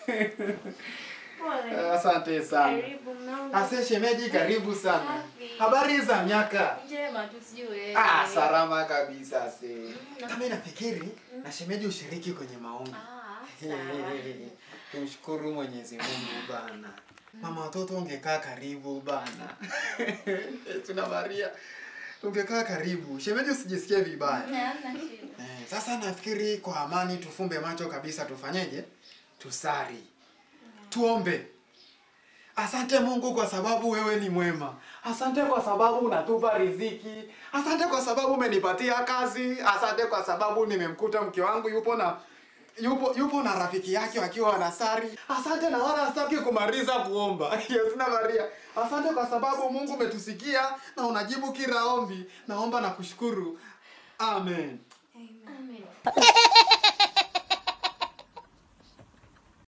Pole. Asante sana. Karibu mnangu. Ase shemeji, karibu sana. Safi. Habari za miaka? Njema tu sijui wewe. Ah, salama kabisa se. na- Kama nafikiri na shemeji ushiriki kwenye maombi. Ah, sawa. Tumshukuru Mwenyezi Mungu bana. Mama watoto ungekaa karibu bana. Tuna Maria. Ungekaa karibu. Shemeji usijisikie vibaya. Hamna shida. Eh, sasa nafikiri kwa amani tufumbe macho kabisa tufanyeje? Tusari. Tuombe. Asante Mungu kwa sababu wewe ni mwema. Asante kwa sababu unatupa riziki. Asante kwa sababu umenipatia kazi. Asante kwa sababu nimemkuta mke wangu yupo na yupo yupo na rafiki yake wakiwa wanasari. Asante na wala sitaki kumaliza kuomba. Yes na Maria. Asante kwa sababu Mungu umetusikia na unajibu kila ombi. Naomba na kushukuru. Amen. Amen.